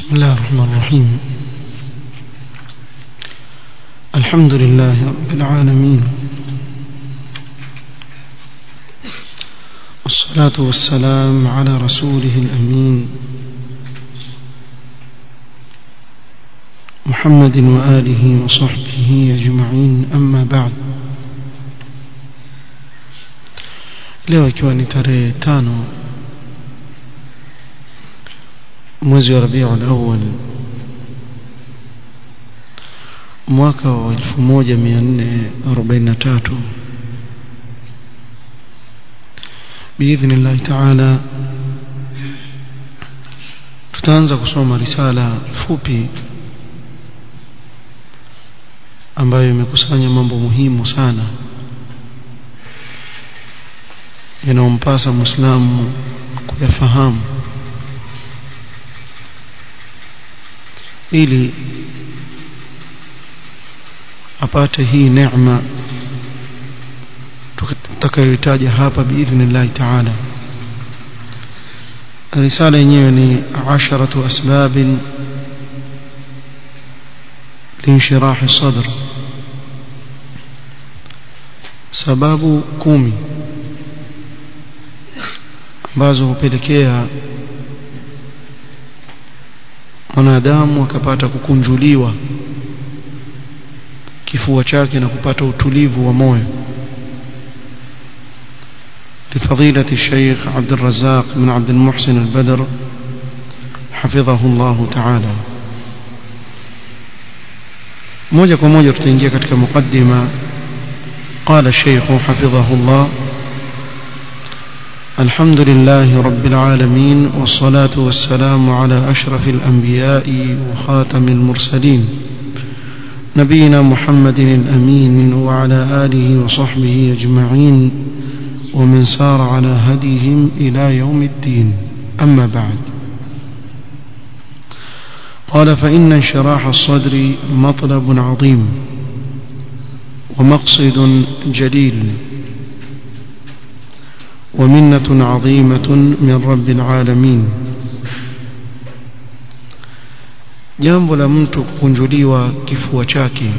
بسم الله الرحمن الرحيم الحمد لله رب العالمين والصلاة والسلام على رسوله الأمين محمد وآله وصحبه أجمعين أما بعد leo ikiwa ni tarehe tano mwezi wa Rabiul Awwal mwaka wa 1443 باذن الله تعالى tutaanza kusoma risala fupi ambayo imekusanya mambo muhimu sana yanayompasa Muislamu kuyafahamu ili apate hii neema tutakayoitaja hapa biidhnillahi taala risala yenyewe ni asharatu asbab لانشراح الصدر sababu kumi ambazo hupelekea mwanadamu akapata kukunjuliwa kifua chake na kupata utulivu wa moyo لفضيلة الشيخ عبد الرزاق بن عبد المحسن البدر حفظه الله تعالى moja kwa moja tutaingia katika mukaddima قال الشيخ حفظه الله الحمد لله رب العالمين والصلاة والسلام على أشرف الأنبياء وخاتم المرسلين نبينا محمد الأمين وعلى آله وصحبه أجمعين ومن سار على هديهم إلى يوم الدين أما بعد قال فإن انشراح الصدر مطلب عظيم ومقصد جليل ومنة عظيمة من رب العالمين jambo la mtu kukunjuliwa kifua chake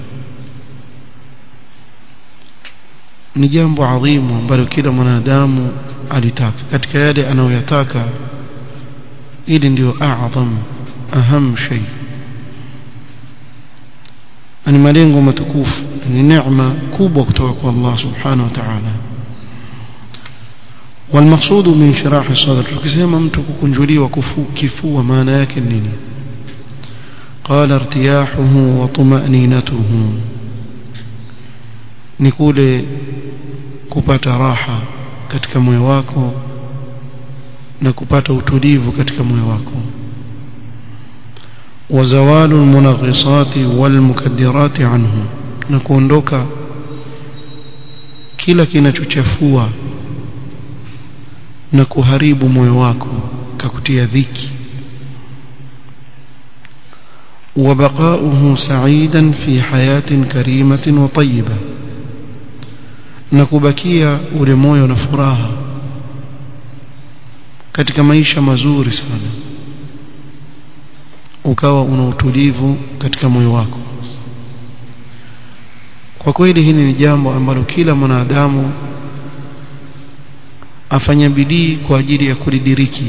ni jambo adhimu ambalo kila mwanadamu alitaka katika yale anayoyataka ili ndio a'zam aham shay ni malengo matukufu ni neema kubwa kutoka kwa Allah subhanahu wa ta'ala والمقصود من شراح الصدر tukisema mtu kukunjuliwa kifua maana yake nini قال ارتياحه وطمأنينته ni kule kupata raha katika moyo wako na kupata utulivu katika moyo wako وزوال المنغصات والمكدرات عنه na kuondoka kila kinachochafua na kuharibu moyo wako kakutia dhiki وبقاؤه سعيدا في حياة كريمة وطيبة نكبكيا ule moyo na furaha katika maisha mazuri sana ukawa una utulivu katika moyo wako kwa kweli hili ni jambo ambalo kila mwanadamu afanya bidii kwa ajili ya kulidiriki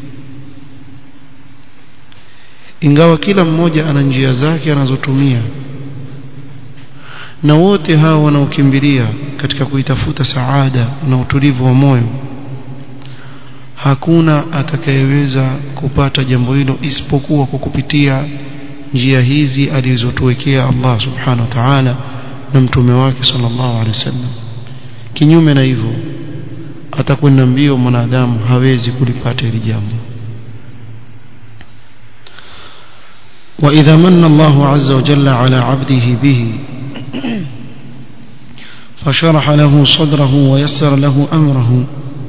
ingawa kila mmoja ana njia zake anazotumia na wote hao wanaokimbilia katika kuitafuta saada na utulivu wa moyo hakuna atakayeweza kupata jambo hilo isipokuwa kwa kupitia njia hizi alizotuwekea Allah subhanahu wa ta'ala na mtume wake sallallahu alaihi wasallam kinyume na hivyo atakwenda mbio mwanadamu hawezi kulipata hili jambo وإذا من الله عز وجل على عبده به فشرح له صدره ويسر له أمره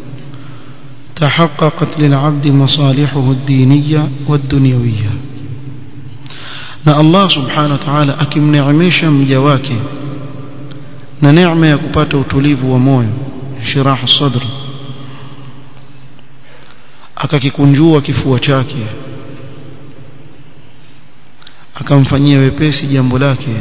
تحققت للعبد مصالحه الدينية والدنيوية na Allah subhanahu wa ta'ala akimneemesha mja wake na neema ya kupata utulivu wa moyo shiraha sadr akakikunjua kifua chake akamfanyia wepesi jambo lake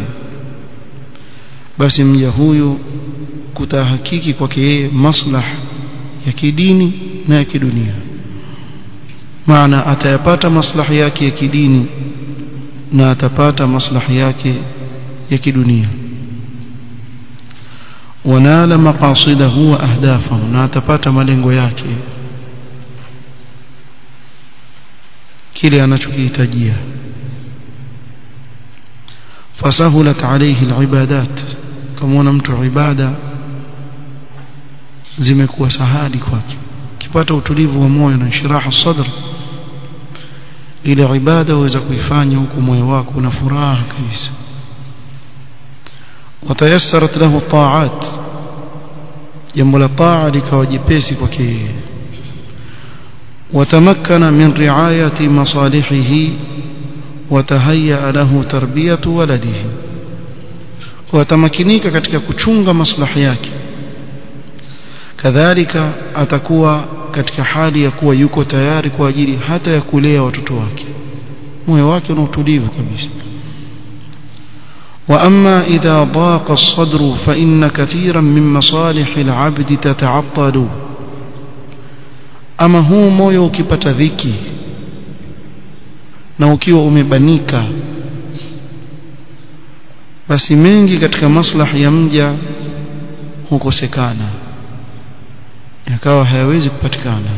basi mja huyu kutahakiki kwake yeye maslah ya kidini na ya kidunia maana atayapata maslahi yake ya kidini na atapata maslahi yake ya kidunia wanala maqasidahu wa ahdafahu na atapata malengo yake kile anachokihitajia fasahulat alayhi alibadat kama mtu ibada zimekuwa sahali kwake kipata utulivu wa moyo na shiraha sadr ile ibada uweza kuifanya huku moyo wako una furaha kabisa watayassarat lahu ta'at jambo la taa likawa jepesi kwake yeye watamakkana min riayati masalihihi watahayya lahu tarbiyatu waladihi watamakinika katika kuchunga maslahi yake kadhalika atakuwa katika hali ya kuwa yuko tayari kwa ajili hata ya kulea watoto wake moyo wake una utulivu kabisa واما اذا ضاق الصدر فان كثيرا من مصالح العبد تتعطل ama huu moyo ukipata dhiki na ukiwa umebanika basi mengi katika maslahi ya mja hukosekana yakawa hayawezi kupatikana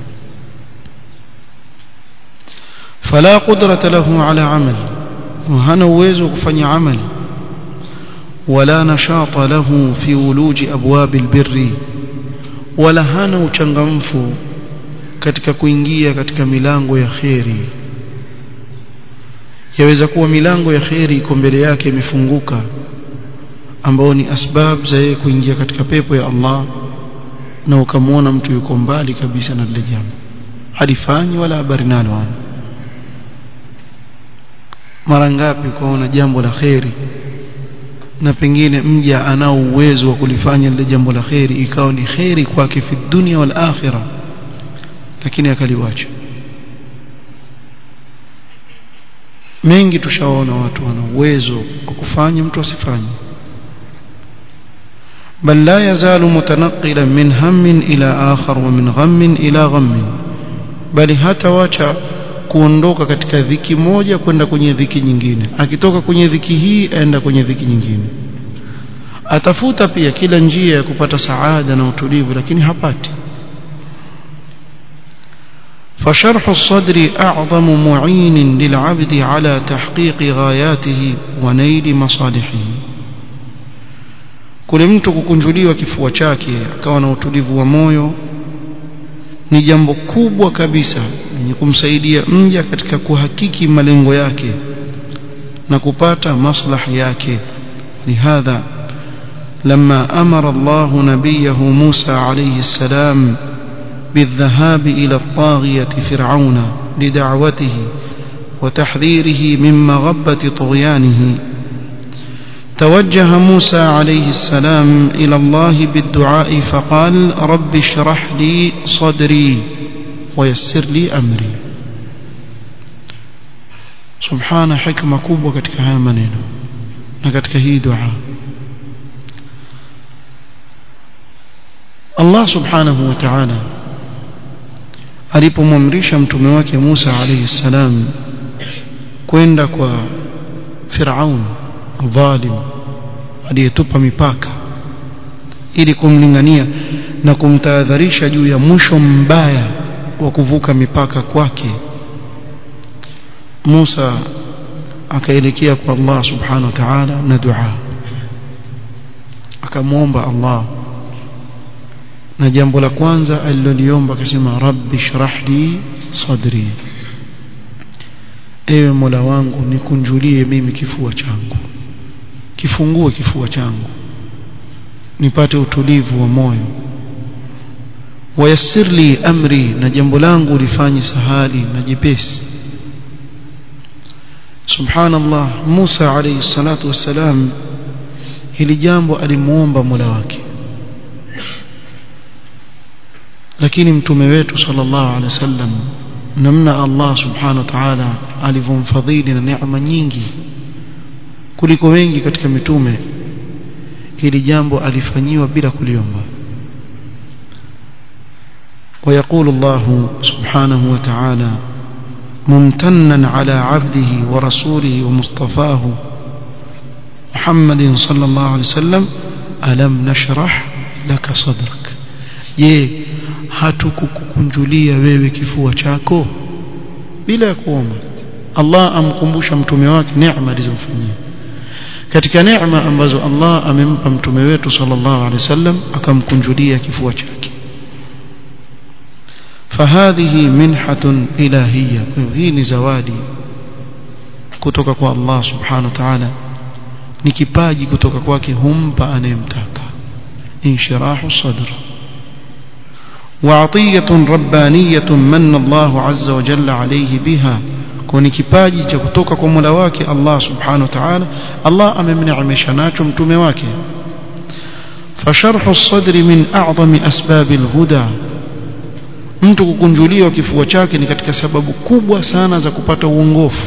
fala qudrata lahu ala amal hana uwezo wa kufanya amal wala nashata lahu fi uluji abwab albirri wala hana uchangamfu katika kuingia katika milango ya kheri yaweza kuwa milango ya kheri iko mbele yake imefunguka ambao ni asbab za yeye kuingia katika pepo ya Allah na ukamwona mtu yuko mbali kabisa na lile jambo halifanyi wala habari nalo mara ngapi ukaona jambo la kheri na pengine mja anao uwezo wa kulifanya lile jambo la kheri ikawa ni kheri kwake fi dunia wal akhirah lakini akaliwacha mengi tushaona watu wana uwezo wa kufanya mtu asifanye بل لا يزال متنقلا من هم إلى آخر ومن غم إلى غم بل hatawacha kuondoka katika dhiki moja kwenda kwenye dhiki nyingine akitoka kwenye dhiki hii aenda kwenye dhiki nyingine atafuta pia kila njia ya kupata saada na utulivu lakini hapati فشرح الصدر أعظم معين للعبد على تحقيق غاياته ونيل مصالحه kule mtu kukunjuliwa kifua chake akawa na utulivu wa moyo ni jambo kubwa kabisa lenye kumsaidia mja katika kuhakiki malengo yake na kupata maslahi yake lihadha لما أمر الله نبيه موسى عليه السلام بالذهاب إلى الطاغية فرعون لدعوته وتحذيره من مغبة طغيانه توجه موسى عليه السلام إلى الله بالدعاء فقال رب اشرح لي صدري ويسر لي أمري سبحان حكمة كوبة katika haya maneno na katika hii dua Allah subhanahu wa ta'ala alipomwamrisha mtume wake Musa alayhi salam kwenda kwa Firaun dhalim aliyetupa mipaka ili kumlingania na kumtahadharisha juu ya mwisho mbaya wa kuvuka mipaka kwake Musa akaelekea kwa Allah subhanahu wa ta'ala na dua akamwomba Allah na jambo la kwanza aliloliomba akasema rabbi shrah li sadri ewe mola wangu nikunjulie mimi kifua changu kifungue kifua changu nipate utulivu wa moyo wayassir li amri na jambo langu lifanye sahali na jepesi subhanallah Musa alayhi salatu wassalam hili jambo alimuomba mola wake lakini mtume wetu sallallahu alaihi wasallam namna Allah subhanahu wa ta'ala alivyomfadhili na neema nyingi kuliko wengi katika mitume hili jambo alifanyiwa bila kuliomba ويقول الله سبحانه وتعالى ممتنا على عبده ورسوله ومصطفاه محمد صلى الله عليه وسلم ألم نشرح لك صدرك je hatukukunjulia wewe kifua chako bila ya kuomba Allah amkumbusha mtume wake neema alizomfanyia katika neema ambazo Allah amempa mtume wetu sallallahu alaihi wasallam akamkunjulia kifua chake فهذه منحة إلهية hii ni zawadi kutoka kwa Allah subhanahu wa ta'ala ni kipaji kutoka kwake humpa anayemtaka inshirahu sadr وعطية ربانية من الله عز وجل عليه بها كوني kipaji cha kutoka kwa Mola wake Allah subhanahu wa ta'ala Allah amemneemesha nacho mtume wake فشرح الصدر من أعظم أسباب الهدى mtu kukunjuliwa kifua chake ni katika sababu kubwa sana za kupata uongofu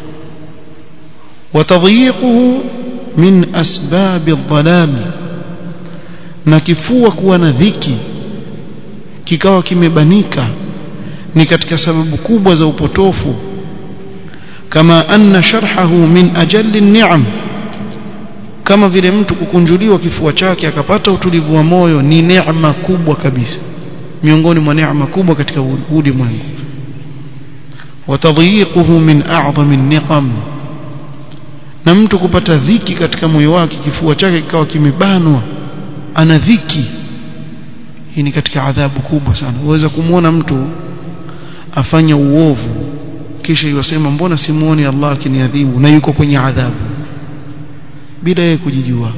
watadhiquhu min asbab adh-dhalal na kifua kuwa na dhiki kikawa kimebanika ni katika sababu kubwa za upotofu kama anna sharhahu min ajalli ni'am kama vile mtu kukunjuliwa kifua chake akapata utulivu wa moyo ni neema kubwa kabisa miongoni mwa neema kubwa katika ulimwengu watadhiquhu min a'zami niqam na mtu kupata dhiki katika moyo wake kifua chake kikawa kimebanwa ana dhiki hii ni katika adhabu kubwa sana uweza kumwona mtu afanya uovu kisha yosema mbona simuoni Allah akiniadhibu na yuko kwenye adhabu bila yeye kujijua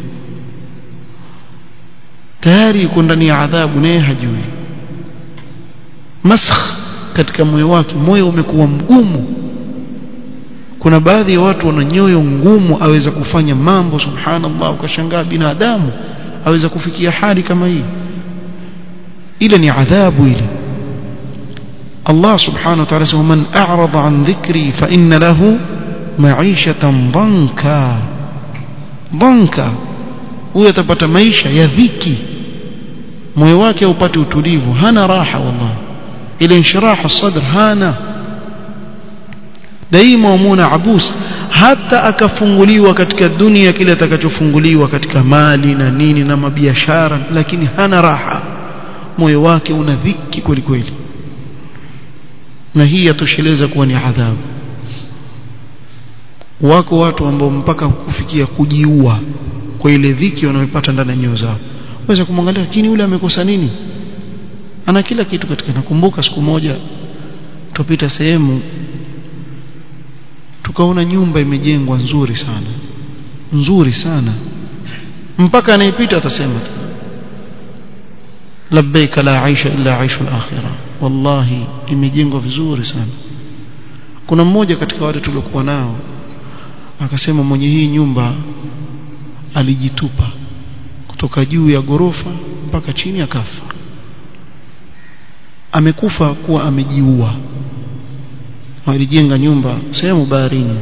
tayari yuko ndani ya adhabu naye hajui masakh katika moyo wake moyo umekuwa mgumu kuna baadhi ya watu wana nyoyo ngumu aweza kufanya mambo subhanallah ukashangaa binadamu aweza kufikia hali kama hii ile ni adhabu ile Allah subhanahu wa ta'ala sema man a'rada an dhikri fa inna lahu ma'ishatan dhanka dhanka huyo atapata maisha ya dhiki moyo wake haupati utulivu hana raha wallahi ile inshiraha sadr hana daima wamuna abus hata akafunguliwa katika dunia kile atakachofunguliwa katika mali na nini na mabiashara lakini hana raha moyo wake una dhiki kweli kweli na hii yatosheleza kuwa ni adhabu wako watu ambao mpaka kufikia kujiua kwa ile dhiki wanayopata ndani ya nyoyo zao waweza kumwangalia lakini yule amekosa nini ana kila kitu katika nakumbuka siku moja tupita sehemu tukaona nyumba imejengwa nzuri sana nzuri sana mpaka anayepita atasema labbaik la aisha illa aishu al-akhirah wallahi imejengwa vizuri sana kuna mmoja katika wale tuliokuwa nao akasema mwenye hii nyumba alijitupa kutoka juu ya gorofa mpaka chini akafa amekufa kuwa amejiua alijenga nyumba sehemu baharini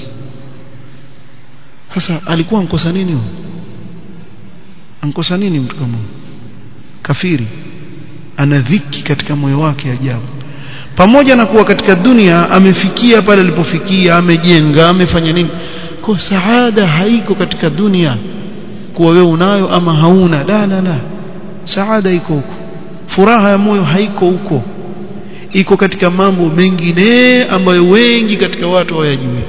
sasa alikuwa ankosa nini huyo ankosa nini mtu kama kafiri ana dhiki katika moyo wake ajabu pamoja na kuwa katika dunia amefikia pale alipofikia amejenga amefanya nini kwa saada haiko katika dunia kuwa wewe unayo ama hauna la la la saada iko huko furaha ya moyo haiko huko iko katika mambo mengine ambayo wengi katika watu hawayajui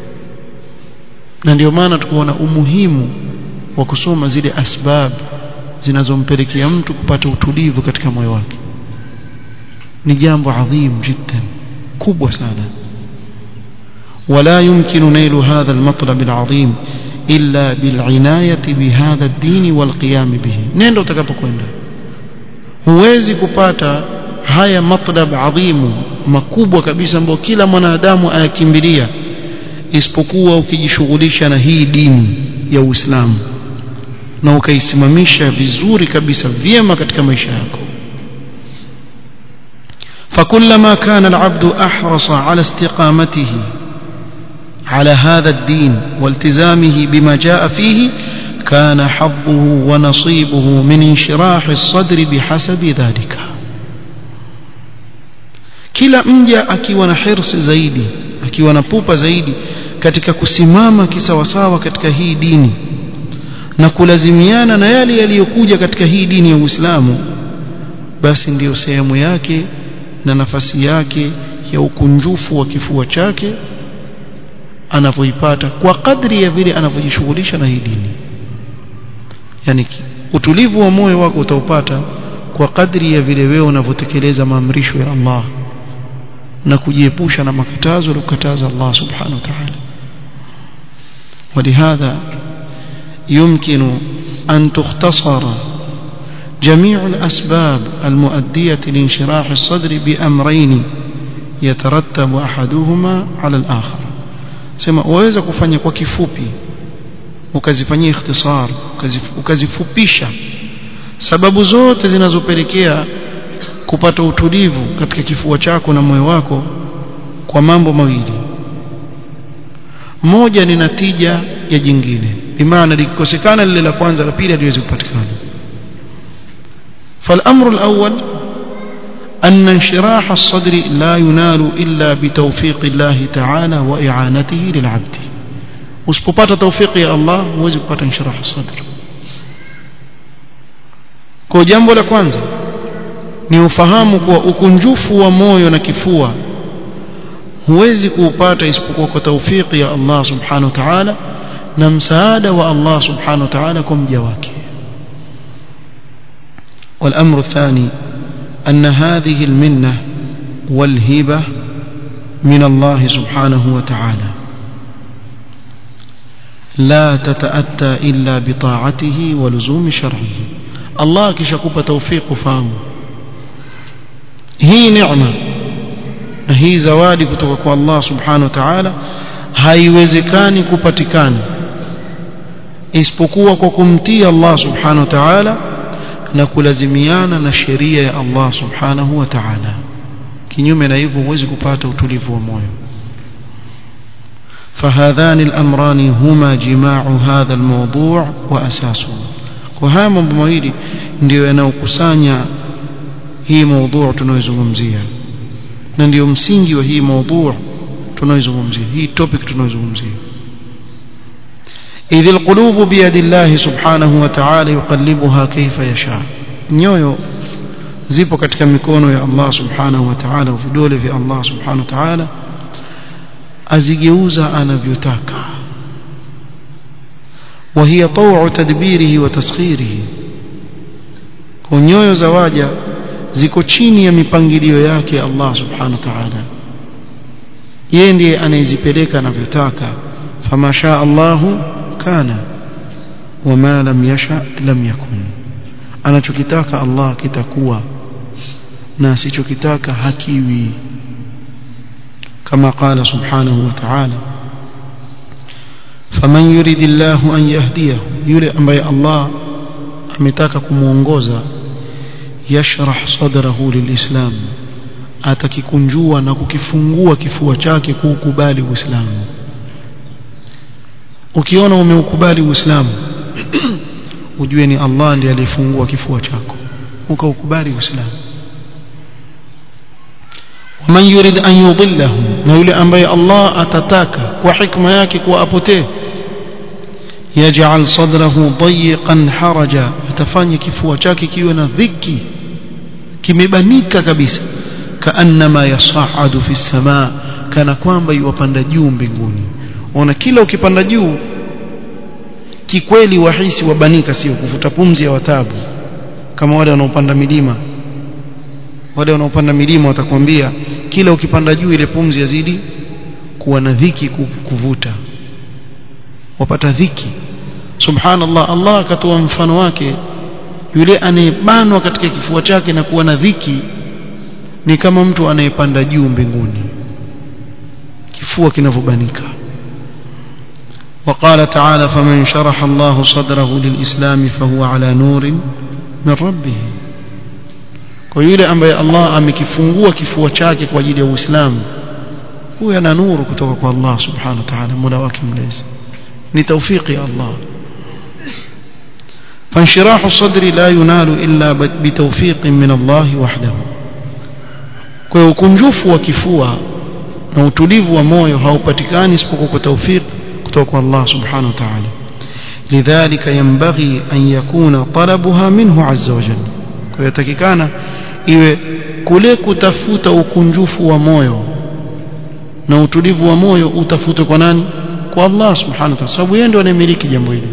na ndio maana tukaona umuhimu wa kusoma zile asbab zinazompelekea mtu kupata utulivu katika moyo wake ni jambo adhim jiddan kubwa sana ولا يمكن نيل هذا المطلب العظيم إلا بالعناية بهذا الدين والقيام به نendo utakapokwenda huwezi kupata haya matlab adhimu makubwa kabisa ambayo kila mwanadamu ayakimbilia isipokuwa ukijishughulisha na hii dini ya Uislamu na ukaisimamisha vizuri kabisa vyema katika maisha yako فكلما كان العبد أحرص على استقامته على هذا الدين والتزامه بما جاء فيه كان حظه ونصيبه من انشراح الصدر بحسب ذلك kila mja akiwa na hirsi zaidi akiwa na pupa zaidi katika kusimama kisawasawa katika hii dini na kulazimiana na yale yaliyokuja katika hii dini ya Uislamu basi ndiyo sehemu yake na nafasi yake ya ukunjufu wa kifua chake anavyoipata kwa kadri ya vile anavyojishughulisha na hii dini yani utulivu wa moyo wako utaupata kwa kadri ya vile wewe unavyotekeleza maamrisho ya Allah na kujiepusha na makatazo aliyokataza Allah subhanahu wa ta'ala ولهذا يمكن أن تختصر جميع الأسباب المؤدية لانشراح الصدر بأمرين يترتب أحدهما على الآخر sema waweza kufanya kwa kifupi ukazifanyia ikhtisar ukazifupisha sababu zote zinazopelekea kupata utulivu katika kifua chako na moyo wako kwa mambo mawili moja ni natija ya jingine bimaana likikosekana lile la kwanza la pili haliwezi kupatikana فالامر الاول ان انشراح الصدر لا ينال الا بتوفيق الله تعالى واعانته للعبد usipopata tawfiki ya Allah huwezi kupata inshirah sadr kwa jambo la kwanza ni ufahamu kuwa ukunjufu wa moyo na kifua huwezi kuupata isipokuwa kwa tawfiki ya Allah subhanahu wa ta'ala na msaada wa Allah subhanahu wa ta'ala kwa mja wake والأمر الثاني أن هذه المنة والهبة من الله سبحانه وتعالى لا تتأتى إلا بطاعته ولزوم شرعه الله كشكوب توفيق فهم هي نعمة هي زوادي كتوك الله سبحانه وتعالى haiwezekani kupatikana isipokuwa kwa kumtii Allah subhanahu wa ta'ala na kulazimiana na sheria ya Allah subhanahu wa ta'ala kinyume na hivyo huwezi kupata utulivu wa moyo فهذان الأمران هما جماع هذا الموضوع وأساسه وهذا mambo mawili ndio yanayokusanya hii موضوع tunayozungumzia na ndio msingi wa hii موضوع tunayozungumzia hii topic tunayozungumzia إذ القلوب بيد الله سبحانه وتعالى يقلبها كيف يشاء nyoyo zipo katika mikono ya Allah subhanahu wa ta'ala vidole vya Allah subhanahu wa ta'ala azigeuza anavyotaka وهي طوع تدبيره وتسخيره nyoyo za waja ziko chini ya mipangilio yake Allah subhanahu wa ta'ala yeye ndiye anayezipeleka anavyotaka fama shaa Allahu kana wama lam yasha lam yakun anachokitaka Allah kitakuwa na asichokitaka hakiwi كما قال سبحانه وتعالى فمن يريد الله أن يهديه يريد أن الله ametaka kumuongoza yashrah sadrahu lilislam atakikunjua na kukifungua kifua chake kuukubali uislamu ukiona umeukubali uislamu ujue ni Allah ndiye alifungua kifua chako ukaukubali uislamu waman yurid an yudillahu na yule ambaye Allah atataka kwa hikma yake kuwa apotee yaj'al sadrahu dayiqan haraja atafanya kifua chake kiwe na dhiki kimebanika kabisa kaannama yas'adu fi samaa kana kwamba yuwapanda juu mbinguni ona kila ukipanda juu kikweli wahisi wabanika sio kuvuta pumzi ya watabu kama wale wanaopanda milima wale wanaopanda milima watakwambia kila ukipanda juu ile pumzi yazidi kuwa na dhiki kuvuta wapata dhiki subhanallah Allah akatoa mfano wake yule anayebanwa katika kifua chake na kuwa na dhiki ni kama mtu anayepanda juu mbinguni kifua kinavyobanika وقال تعالى فمن شرح الله صدره للإسلام فهو على نور من ربه kwa yule ambaye Allah amekifungua kifua chake kwa ajili ya Uislamu huyo ana nuru kutoka kwa Allah subhanahu wa ta'ala mola wake mlezi ni tawfiki ya Allah فانشراح الصدر لا ينال إلا بتوفيق من الله وحده kwa ukunjufu wa kifua na utulivu wa moyo haupatikani isipokuwa kwa tawfik kutoka kwa Allah subhanahu wa ta'ala lidhalika yanbaghi an yakuna talabuha minhu azza wa jalla kwa yatakikana iwe kule kutafuta ukunjufu wa moyo na utulivu wa moyo utafute kwa nani kwa Allah subhanahu wa ta'ala sababu yeye ndiye anayemiliki jambo hili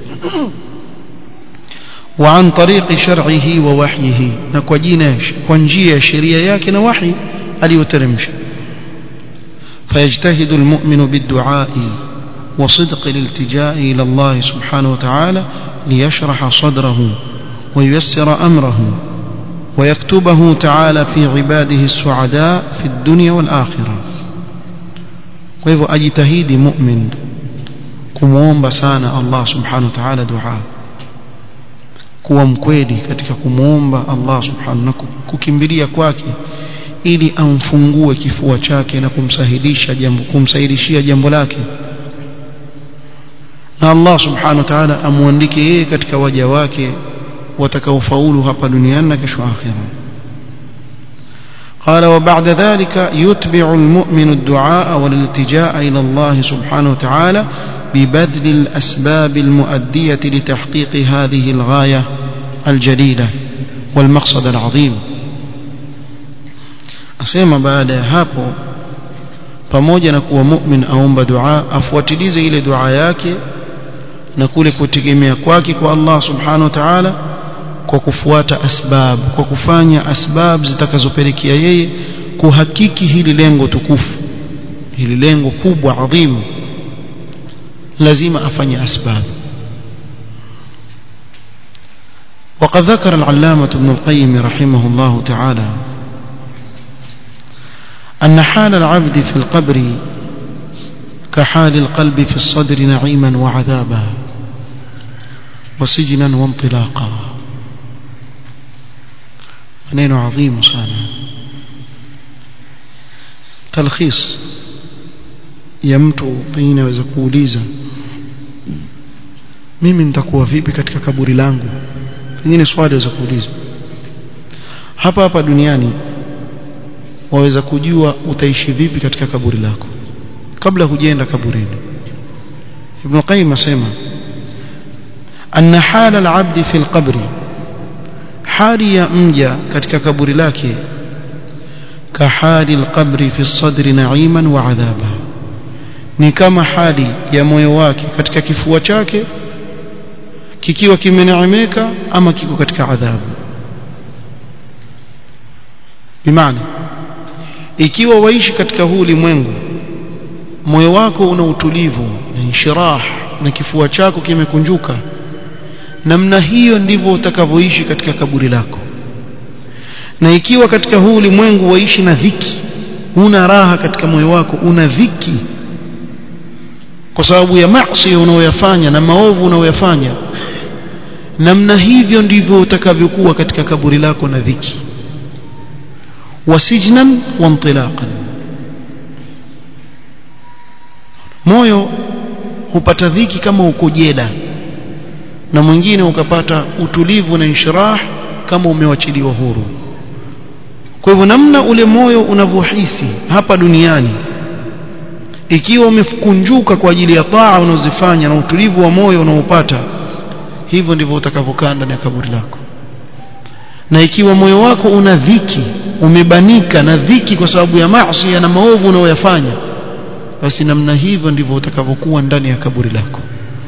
وعن طريق شرعه ووحيه نكو جينا كونجيه شريعه yake na wahi aliyoteremsha فيجتهد المؤمن بالدعاء وصدق الالتجاء إلى الله سبحانه وتعالى ليشرح صدره وييسر أمره ويكتبه تعالى في عباده السعداء في الدنيا والآخرة وإذا أجتهيد مؤمن كموم بسانا الله سبحانه وتعالى دعاء kuwa mkweli katika kumwomba Allah subhanahu na kukimbilia kwake ili amfungue kifua chake na kumsahilisha jambo kumsahilishia jambo lake na Allah subhanahu wa ta'ala amuandike yeye katika waja wake watakaofaulu hapa duniani na kesho akhira قال وبعد ذلك يتبع المؤمن الدعاء والالتجاء إلى الله سبحانه وتعالى ببذل الأسباب المؤدية لتحقيق هذه الغاية الجليلة والمقصد العظيم أسيما بعد هapo pamoja na kuwa mu'min aomba dua afuatilize ile dua yake na kule kutegemea kwake kwa Allah subhanahu wa ta'ala kwa kufuata asbab kwa kufanya asbab zitakazopelekea yeye kuhakiki hili lengo tukufu hili lengo kubwa adhimu lazima afanye asbab وقد ذكر العلامة ابن القيم رحمه الله تعالى أن حال العبد في القبر كحال القلب في الصدر نعيما وعذابا وسجنا وانطلاقا maneno adhimu sana talkhis ya mtu pengine aweza kuuliza mimi nitakuwa vipi katika kaburi langu pengine swali aweza kuuliza hapa hapa duniani waweza kujua utaishi vipi katika kaburi lako kabla hujaenda kaburini ibn qayyim asema anna hala al-abd fi al-qabri hali ya mja katika kaburi lake kahali al-qabri fi sadri na'iman wa adhaba ni kama hali ya moyo wake katika kifua chake kikiwa kimeneemeka ama kiko katika adhabu bimaana ikiwa waishi katika huu ulimwengu moyo wako una utulivu na inshirah na kifua chako kimekunjuka namna hiyo ndivyo utakavyoishi katika kaburi lako na ikiwa katika huu ulimwengu waishi na dhiki una raha katika moyo wako una dhiki kwa sababu ya maasi unayoyafanya na maovu unayoyafanya namna hivyo ndivyo utakavyokuwa katika kaburi lako na dhiki wasijnan wa intilaqan moyo hupata dhiki kama uko jela na mwingine ukapata utulivu na inshirah kama umewachiliwa huru kwa hivyo namna ule moyo unavyohisi hapa duniani ikiwa umekunjuka kwa ajili ya taa unazofanya na utulivu wa moyo unaopata hivyo ndivyo utakavyokaa ndani ya kaburi lako na ikiwa moyo wako una dhiki umebanika na dhiki kwa sababu ya maasi na maovu unayoyafanya basi namna hivyo ndivyo utakavyokuwa ndani ya kaburi lako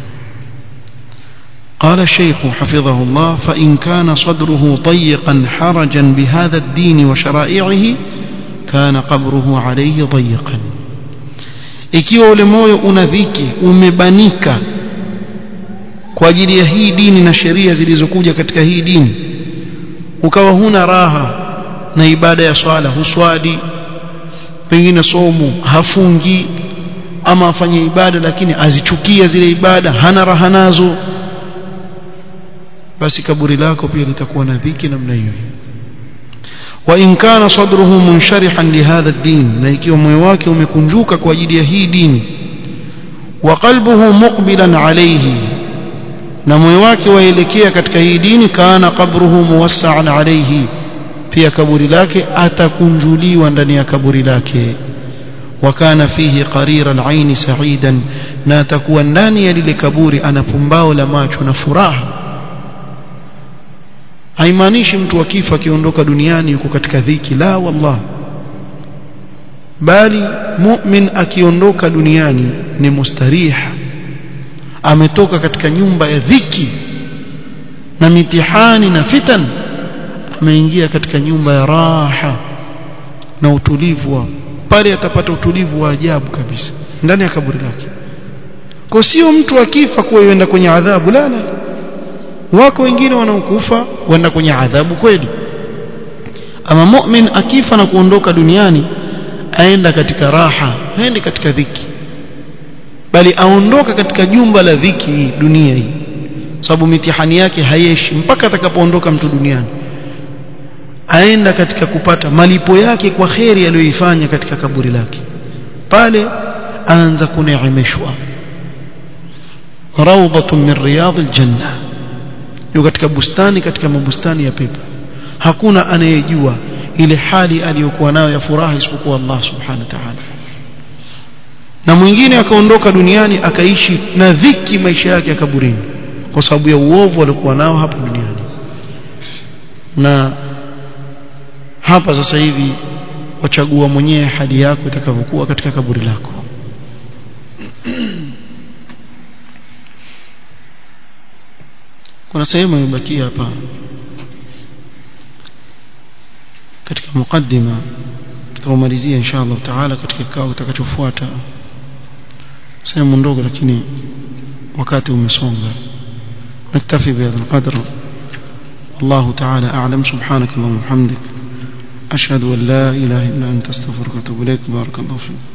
قال الشيخ حفظه الله فإن كان صدره ضيقا حرجا بهذا الدين وشرائعه كان قبره عليه ضيقا ikiwa ule moyo una dhiki umebanika kwa ajili ya hii dini na sheria zilizokuja katika hii dini ukawa huna raha na ibada ya swala huswali pengine somo hafungi ama afanye ibada lakini azichukia zile ibada hana raha nazo basi kaburi lako pia litakuwa na dhiki namna hiyo وإن كان صدره منشرحا لهذا الدين na ikiwa moyo wake umekunjuka kwa ajili ya hii dini وقلبه مقبلا عليه na moyo wake waelekea katika hii dini kana qabruhu muwassa'an alayhi pia kaburi lake atakunjuliwa ndani ya kaburi lake wakana fihi qarira al-ain sa'idan na atakuwa ndani ya lile kaburi ana pumbao la macho na furaha haimaanishi mtu akifa akiondoka duniani yuko katika dhiki la wallah bali mu'min akiondoka duniani ni mustariha ametoka katika nyumba ya dhiki na mitihani na fitan ameingia katika nyumba ya raha na utulivu wa pale atapata utulivu wa ajabu kabisa ndani ya kaburi lake kwa sio mtu akifa kuwa yenda kwenye adhabu la la wako wengine wanaokufa wenda kwenye adhabu kweli ama mu'min akifa na kuondoka duniani aenda katika raha haendi katika dhiki bali aondoka katika jumba la dhiki hii dunia hii sababu mitihani yake hayeshi mpaka atakapoondoka mtu duniani aenda katika kupata malipo yake kwa kheri aliyoifanya katika kaburi lake pale aanza kuneemeshwa rawdatun min riyadil janna yuko katika bustani katika mabustani ya pepo hakuna anayejua ile hali aliyokuwa nayo ya furaha isipokuwa Allah subhanahu wa ta'ala na mwingine akaondoka duniani akaishi na dhiki maisha yake ya kaburini kwa sababu ya uovu aliokuwa nao hapa duniani na hapa sasa hivi wachagua mwenyewe hali yako itakavyokuwa katika kaburi lako kuna sehemu imebakia hapa katika mukaddima tutamalizia inshallah taala katika kikao kitakachofuata sehemu ndogo lakini wakati umesonga نكتفي بهذا القدر الله تعالى أعلم سبحانك اللهم وبحمدك أشهد أن لا إله إلا أنت استغفرك وأتوب إليك بارك الله فيك